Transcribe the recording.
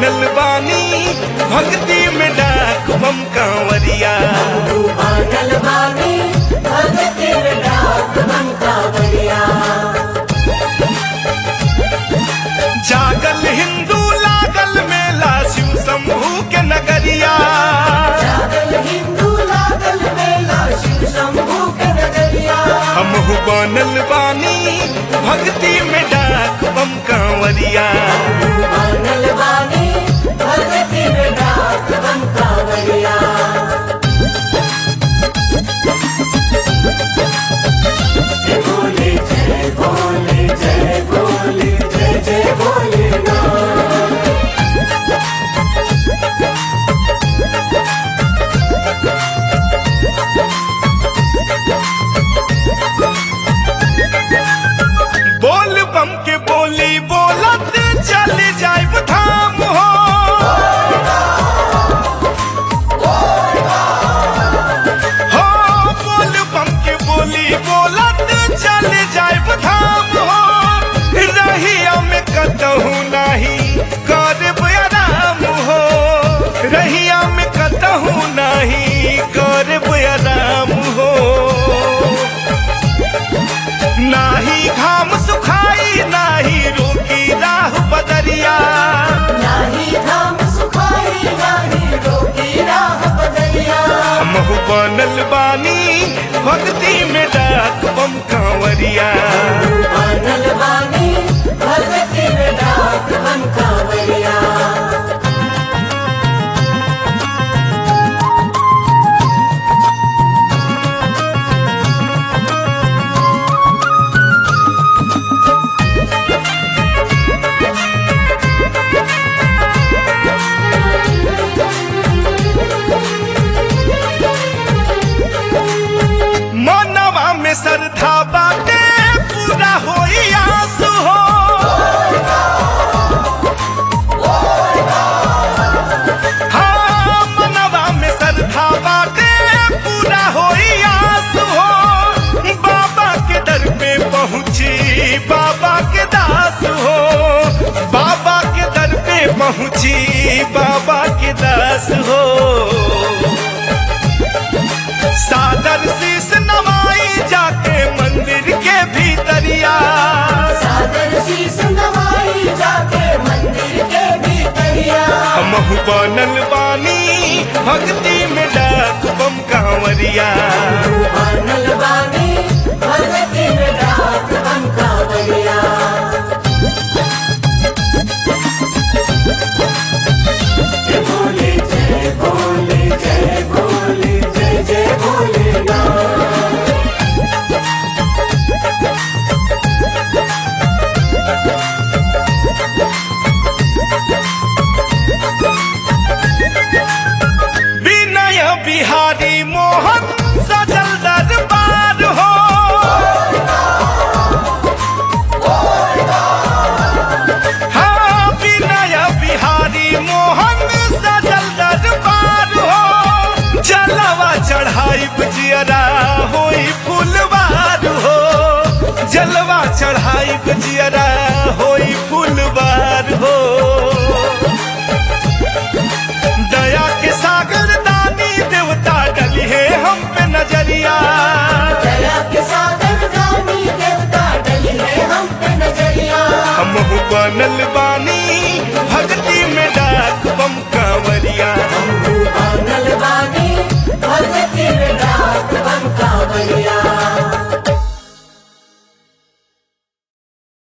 बनल बानी भक्ति में डाक बम कांवरिया बानल बानी भगती में डाक बम कांवरिया जागल हिंदू लागल मेला शिव शंभू के नगरिया जागल हिंदू लागल मेला शिव शंभू के नगरिया हमहु बनल बानी भक्ति में डाक बम कांवरिया बानल बानी भगती में डाक बम कांवरिया जय भोले जय भोले जय भोले जय जय भोले बोल बम के बोली बोलत चल जाइब धाम हो हो बोल बम के बोली बोलत चल जाइब धाम हो रहिया में कतहु नहीं करब आराम हो रहिया में कतहु नहीं करब आराम हो नाही घाम सुखाई नाही रोकी राह बदरिया नाही धाम सुखाई नाही रोकी राह बदरिया हमहु बनल बानी भक्ति में डाक बम कांवरिया बानल बानी भगती में डाक बम कांवरिया मनवा में श्रद्धा बाटे पूरा होई आस हो हाँ, मनवा में श्रद्धा बाटे पूरा होई आस हो बाबा के दर पे पहुँची बाबा के दास हो बाबा के दर पे पहुँची बाबा के दास हो सादर शीस नवाई जाके मंदिर के भीतरिया सादर शीस नवाई जाके मंदिर के भीतरिया हमहु बनल बानी भक्ति में डाक बम कांवरिया बानल बानी भगती में डाक बम कांवरिया जय भोले जय भोले जय भोले जय जय भोले विनय बिहारी मोहन सजल दरबार हो हाँ विनय बिहारी मोहन सजल दरबार हो जलवा चढ़ाई जियरा होई फुलवार हो जलवा चढ़ाई जियरा होई फुलवार हो दया के सागर दानी देवता डली है हम पे नजरिया दया के सागर दानी देवता डली है हम पे नजरिया हम बनल बानी भक्ति में डाक बम कांवरिया बानल बानी भगती में डाक बम कांवरिया